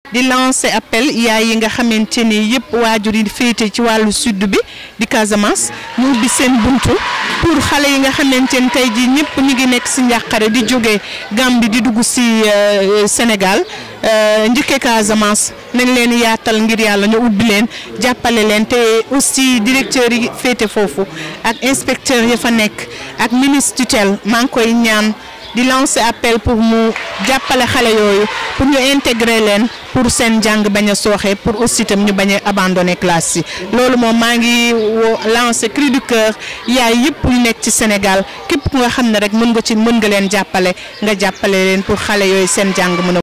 di lancer appel yaay yi nga xamante ni yëpp waajur yi féete ci wàllu sud bi di Casamance ñu ubbi seen buntu pour xale yi nga xamante ni tey jii ñëpp ñu ngi nekk si njàqare di jóge Gambie di dugg si Sénégal njëkkee Casamance nañ leen yaatal ngir yàlla ñu ubbi leen jàppale leen te aussi directeur yi féete foofu ak inspecteur ya fa nekk ak ministre tutelle maa ngi koy ñaan di lancer appel pour mu jàppale xale yooyu pour ñu intégrer leen pour seen jàng bañ a sooxe pour aussi itam ñu bañ a abandonner classe yi loolu moom maa ngi woo lancer cri du cœur yaay yëpp yu nekk ci Sénégal képp ku nga xam ne rek mën nga ci mën nga leen jàppale nga jàppale leen pour xale yooyu seen jàng mën a